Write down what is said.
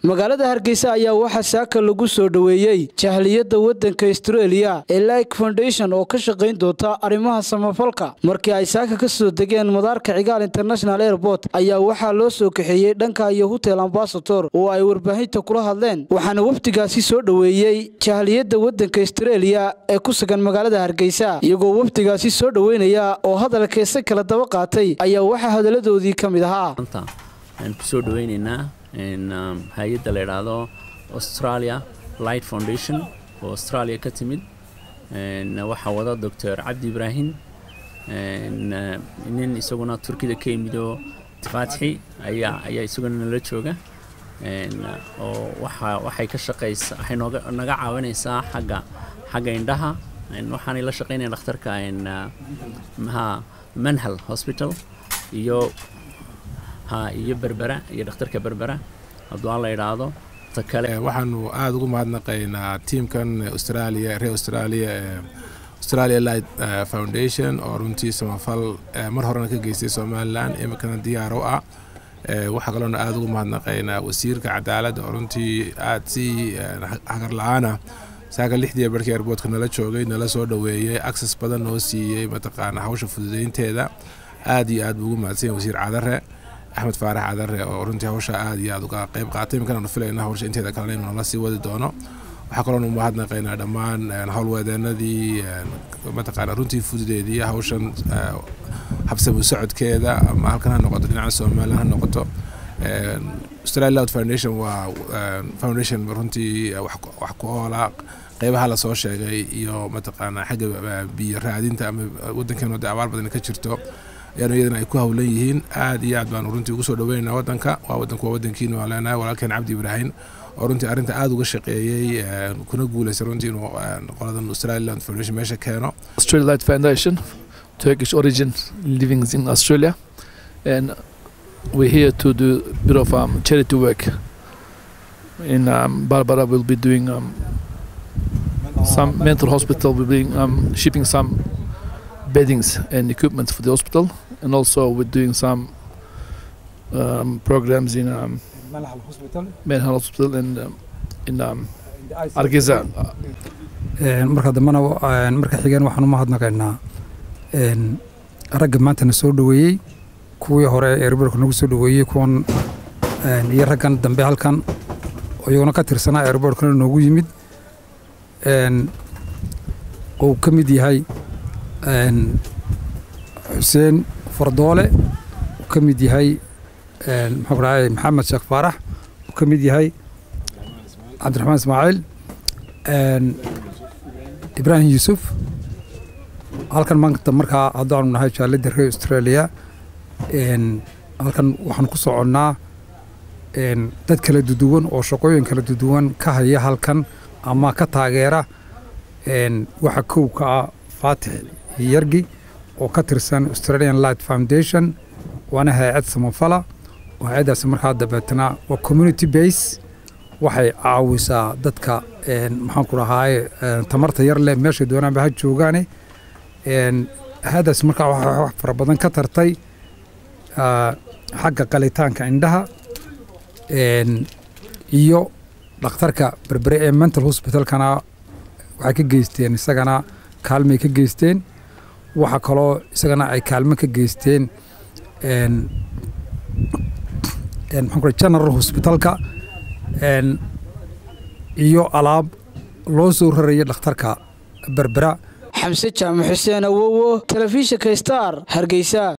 magaalada hargeysa ayaa waxaa saaka lagu soo dhoweeyey jahliyadda waddanka astareeliya ee like foundation oo ka shaqayn doonta arrimaha samafalka markii ay saaka ka soo degeen madaarka cigaal international airport ayaa waxaa loo soo kaxeeyey dhanka iyo hotel ambasator oo ay warbaahinta kula hadleen waxaana wafdigaasi soo dhoweeyey jahliyadda waddanka astareeliya ee ku sugan magaalada hargeysa iyagoo wafdigaasi soo dhoweynaya oo hadalkeesa kala daba qaatay ayaa waxaa hadalladoodii ka mid ahaa waxaan kusoo dhaweyneynaa hay-adda la idhaahdo australia light foundation oo australia ka timid waxaa wada doctor cabdi ibraahim nin isaguna turkida ka yimidoo faatixi ayaa ayaa isaguna nala jooga oo waxa waxay ka shaqaysa waxay nooga naga caawinaysaa xagga xagga indhaha waxaanay la shaqaynaya dhakhtarka maha manhal hospital iyo iyo berbera iyo dhakhtarka berbera hadduu aan la idhaahdo ta kale waxaanu aada ugu mahadnaqaynaa tiamkan australia reer australia ee australia light foundation oo runtii samafal mar horena ka geystay somalilan iminkana diyaar u ah waxaa kaloona aada ugu mahadnaqaynaa wasiirka cadaaladda oo runtii aada si hagar la-aana saaka lixdii barkii airboortka nala joogay nala soo dhoweeyey access badan noo siiyey mataqaana hawsha fududeynteeda aada iyo aad buu ugu mahadsanya wasiir cadare axmed faarax cadare oo runtii hawsha aad iyo aad uga qayb qaatay imikanaanu filayna hawsha inteeda kalena inuu nala sii wadi doono waxaa kaloonu mahadnaqaynaa dhammaan howlweedeenadii mataqaana runtii fududeedii hawshan habsamu socodkeeda ama halkan ha noqoto dhinaca somalilan ha noqoto australia loud foundation waa foundation runtii wax ku oola qeybaha lasoo sheegay iyo mataqaana xagga biyo raadinta ama wadankeenu de abaar badan ka jirto ayaanu iyadana ay ku howlan yihiin aad iyo aad baanu runtii ugu soo dhaweynaa wadanka waa wadanku waa wadankiina waan leenahay walaalkeen cabdi ibraahim oo runtii arrinta aada uga shaqeeyey kuna guuleystay runtii inuu qoladan australiland foundation meesha keeno Australia Light Foundation Turkish origin living in Australia and we're here to do a bit of um, charity work in um, Barbara will be doing um, some mental hospital will be um, shipping some beddings and equipment for the hospital, and also we're doing some um, programs in um, Mental Hospital and um, in um, Argeza. marka dambena marka xigeen waxaan u mahadnaqaynaa ragga maantana soo dhoweeyey kuwii hore eerborka nagu soo dhoweeyey kuwan iyo raggan dambe halkan iyaguna ka tirsanaa eerborkana noogu yimid uu ka mid yahay xuseen fardoole uu ka mid yahay maxaan ku dhahay maxamed sheekh faarax uu ka mid yahay cabdiraxmaan ismaaciil ibraahim yuusuf halkan maanta markaa haddaanu nahay jaalladda reer australia halkan waxaan ku soconnaa dad kala duduwan oo shaqooyin kala duduwan ka haya halkan ama ka taageera waxa kow ka ah faatix yargi oo ka tirsan australian light foundation waana hay-ad samafala oo hay-addaasi markaa dabeetna waa community base waxay caawisaa dadka maxaan ku dhahaaye tamarta yar leh meeshay doonaanba ha joogaane hay-addaasi markaa waxay wax fara badan ka tartay xagga qalitaanka indhaha iyo dhakhtarka berbere ee mental hospitalkana waxay ka geysteen isagana kaalmay ka geysteen waxaa kaloo isagana ay kaalmo ka geysteen maxaan general hospitalka iyo alaab loo soo raraya dhakhtarka berbera xamse jaamac xuseen awowo telefishinka star hargeysa